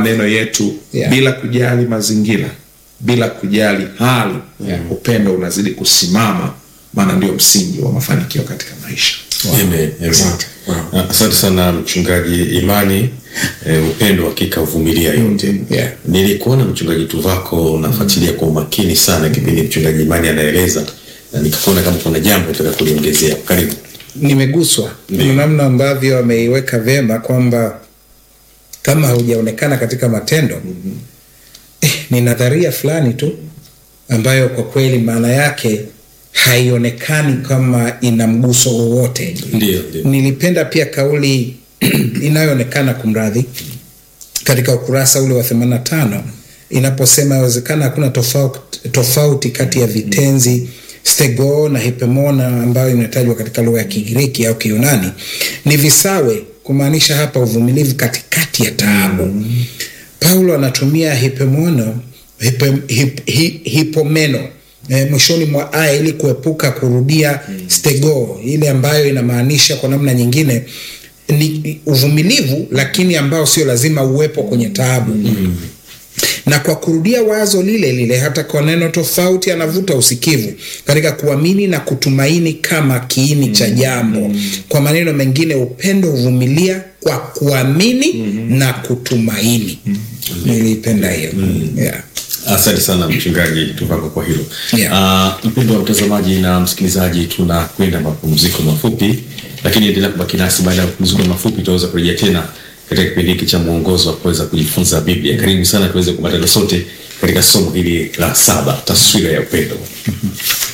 maneno yetu Yeah. bila kujali mazingira bila kujali hali upendo unazidi kusimama maana ndio msingi wa mafanikio katika maisha Amen, amen. Asante. Ah, Asante sana mchungaji Imani. Eh, upendo hakika uvumilia yote. Yeah. Nilikuona mchungaji Tuvako unafuatilia kwa umakini sana kipindi mchungaji Imani anaeleza, na nikakuona kama kuna jambo nataka kuliongezea. Karibu. nimeguswa Ndiyo. na namna ambavyo ameiweka vyema kwamba kama haujaonekana katika matendo eh, ni nadharia fulani tu ambayo kwa kweli maana yake haionekani kama ina mguso wowote Ndio, ndio. nilipenda pia kauli inayoonekana kumradhi katika ukurasa ule wa 85 inaposema yawezekana hakuna tofauti, tofauti kati ya vitenzi stego na hipemona ambayo imetajwa katika lugha ya kigiriki au kiyunani ni visawe kumaanisha hapa uvumilivu katikati ya taabu paulo anatumia hipemono hipe, hip, hi, hipomeno e, mwishoni mwa aya ili kuepuka kurudia stego ile ambayo inamaanisha kwa namna nyingine ni uvumilivu lakini ambao sio lazima uwepo kwenye taabu mm. na kwa kurudia wazo lile lile hata kwa neno tofauti anavuta usikivu katika kuamini na kutumaini kama kiini cha jambo kwa maneno mengine upendo huvumilia kwa kuamini na kutumaini niliipenda hiyo yeah. Asante sana mchungaji Tuvako kwa hilo. Yeah. Uh, mpendo wa mtazamaji na msikilizaji, tunakwenda mapumziko mafupi, lakini endelea kubaki nasi. Baada ya mapumziko mafupi, tutaweza kurejea tena katika kipindi hiki cha mwongozo wa kuweza kujifunza Biblia. Karibu sana tuweze kupatana sote katika somo hili la saba, taswira ya upendo.